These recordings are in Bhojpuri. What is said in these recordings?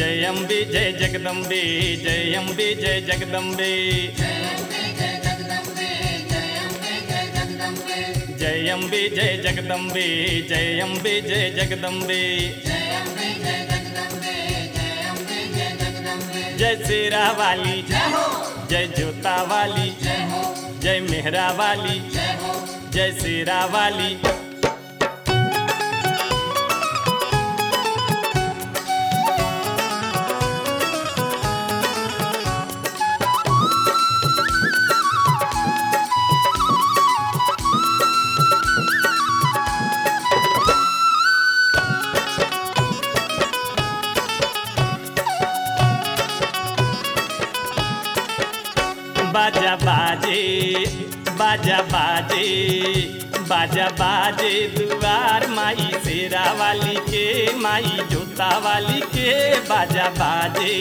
जय अम्बे जय जगदम्बे जय अम्बे जय जगदम्बे जय अम्बे जय जगदम्बे जय अम्बे जय जगदम्बे जय शेरा वाली जय जोता वाली जय मेहरा वाली जय शेरा वाली बाजा बाजे बाजा बाजे बाजा बाजे दुआर माई शेरा वाली के माई जोता वाली के बाजा बाजे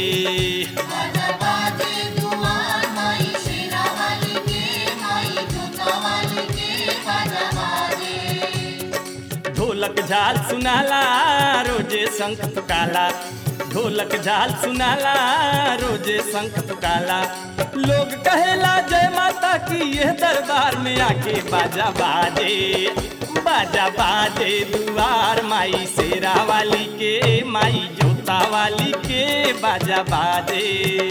ढोलक झाल सुनाला रोजे शंख तुकाला ढोलक झाल सुनाला रोजे शंख तुकाला लोग कहेला जय माता की यह दरबार में आके बाजा बाजे बाजा बाजे दुआर माई शेरा वाली के माई जोता वाली के बाजा बाजे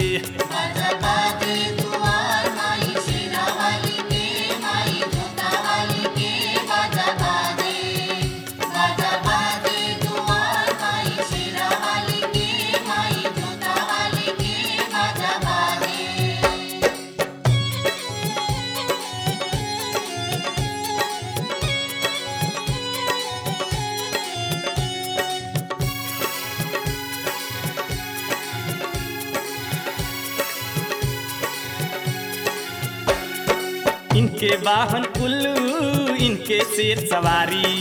इनके वाहन उल्लू इनके शेर सवारी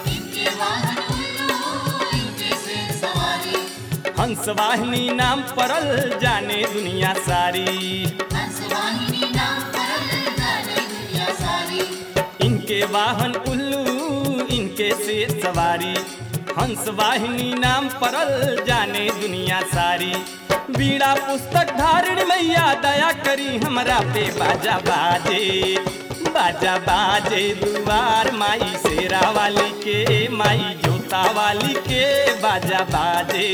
हंस वाहिनी नाम परल जाने दुनिया सारी इनके वाहन उल्लू इनके शेर सवारी हंस वाहिनी नाम परल जाने दुनिया सारी बीड़ा पुस्तक धारण मैया दया करी हमरा पे बाजा बाजे बाजा बाजे दुआर माई शेरा वाली के माई जोता वाली के बाजा बाजे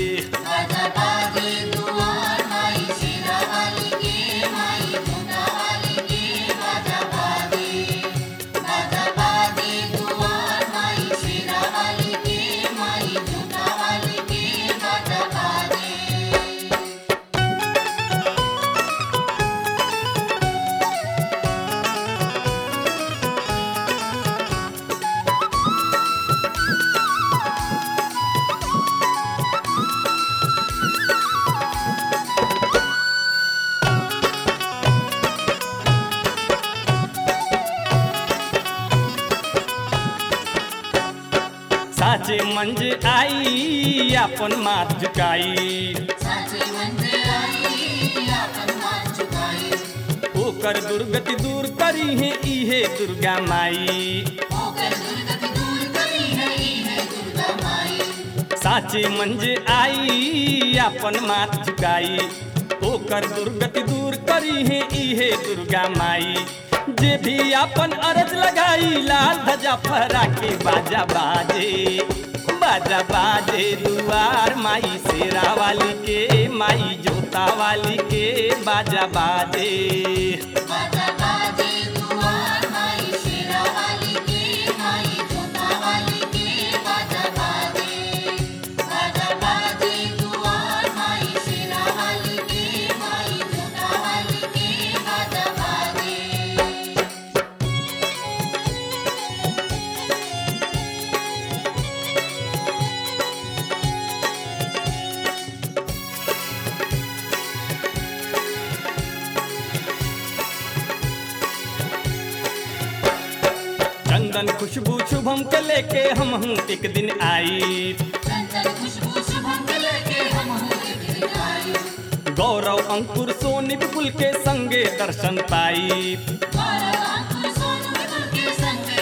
साचे मंज आई अपन माथ झुकाई ओकर दुर्गति दूर करी है इहे दुर्गा माई साचे मंज आई अपन माथ झुकाई ओकर दुर्गति दूर करी है इहे दुर्गा माई जे भी अपन अरज लगाई लाल ध्वजा फहरा के बाजा बाजे बाजा बाजे दुआर माई शेरा वाली के माई जोता वाली के बाजा बाजे चंदन खुशबू शुभम के लेके हम हूँ एक दिन आई गौरव अंकुर सोनी विपुल के संगे दर्शन पाई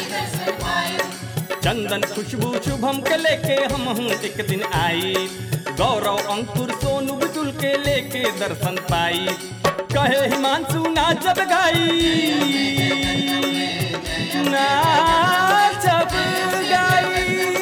चंदन खुशबू शुभम के लेके हम हूँ एक दिन आई गौरव अंकुर सोनू बुजुल के लेके दर्शन पाई कहे हिमांशु नाचब गाई नाचब गाई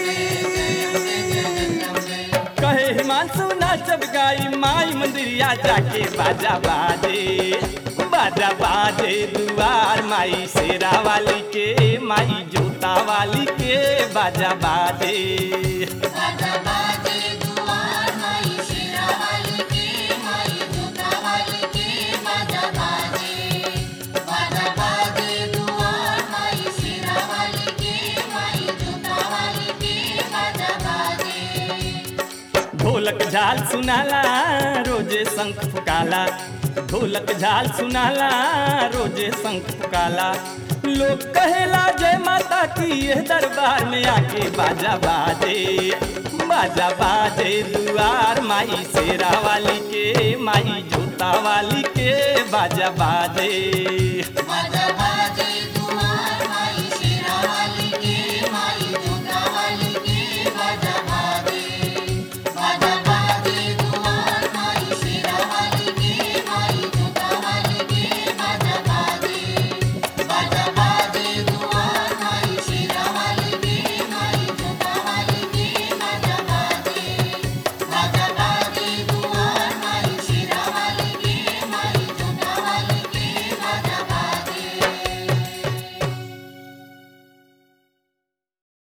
कहे हिमांशु नाचब गाई माई मंदिरिया जाके बाजा बाजे बाजा बाजे दुआर माई शेरा वाली के माई जोता वाली के बाजा बाजे बाजा बाजे दुआर माई शेरा वाली के माई जोता वाली के बाजा बाजे बाजा बाजे दुआर माई शेरा वाली के माई जोता वाली के बाजा बाजे ढोलक झाल सुनाला रोजे शंख फुकाला ढोलक झाल सुनाला रोजे शंख फुकाला लोग कहेला जय माता की ये दरबार में आके बाजा बाजे बाजा बाजे दुआर माई शेरा वाली के माई जोता वाली के बाजा बाजे बाजा